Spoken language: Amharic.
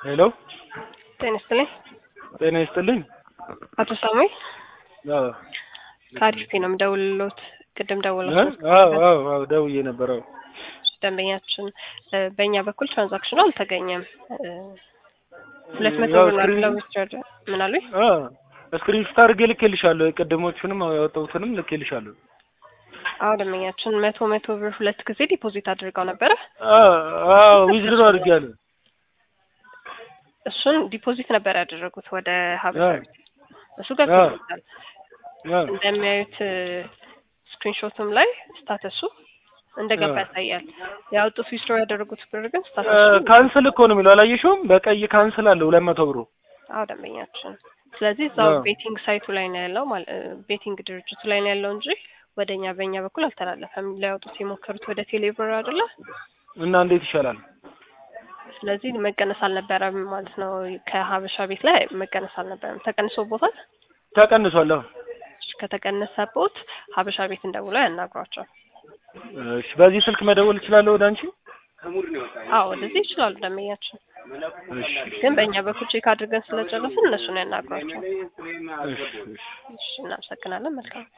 ሄሎ ጤና ይስጥልኝ። ጤና ይስጥልኝ። አቶ ሳሙኤል አዎ ከአዲስ ነው የምደውልልዎት። ቅድም እ? ደውላችሁ አዎ አዎ አዎ ደውዬ ነበር። አዎ ደንበኛችን እ፣ በእኛ በኩል ትራንዛክሽኑ አልተገኘም። እ፣ ሁለት መቶ ያው ብር ስክሪን- ናቸው ዊዝድሮው ምን አሉኝ? አ ስክሪንሾት አድርጌ ልኬልሻለሁ። የቀደሞቹንም ያወጣሁትንም ልኬልሻለሁ። አዎ ደንበኛችን መቶ መቶ ብር ሁለት ጊዜ ዲፖዚት አድርገው ነበረ። አ አዎ ዊዝድሮ አድርጌያለሁ። እሱን ዲፖዚት ነበር ያደረጉት ወደ ሀበሻ አዎ። ቤት። እሱ ገብቶታል። አ እንደሚያዩት ስክሪንሾትም ላይ ስታተሱ እንደገባ አዎ። ያሳያል። ያወጡት ዊዝድሮው ያደረጉት ብር ግን አ፣ ስታተሱ ካንስል እኮ ነው የሚለው አላየሽውም? በቀይ ካንስል አለ ሁለት መቶ ብሩ። አዎ ደንበኛችን። ስለዚህ እዛው አዎ። ቤቲንግ ሳይቱ ላይ ነው ያለው ማለት ቤቲንግ ድርጅቱ ላይ ነው ያለው እንጂ ወደኛ በእኛ በኩል አልተላለፈም። ሊያወጡት የሞከሩት ወደ ቴሌብር አይደለ? እና እንዴት ይሻላል? ስለዚህ መቀነስ አልነበረም ማለት ነው። ከሀበሻ ቤት ላይ መቀነስ አልነበረም። ተቀንሶቦታል። ተቀንሷል። አዎ። ከተቀነሰቦት ሀበሻ ቤት እንደውለው ያናግሯቸው። እሺ፣ በዚህ ስልክ መደወል እችላለሁ ወደ አንቺ? አዎ ወደዚህ ይችላሉ ደንበኛችን። እሺ ግን በእኛ በኩል ቼክ አድርገን ስለጨረስን እነሱን ያናግሯቸው። እሺ እሺ። እሺ እናመሰግናለን። መልካም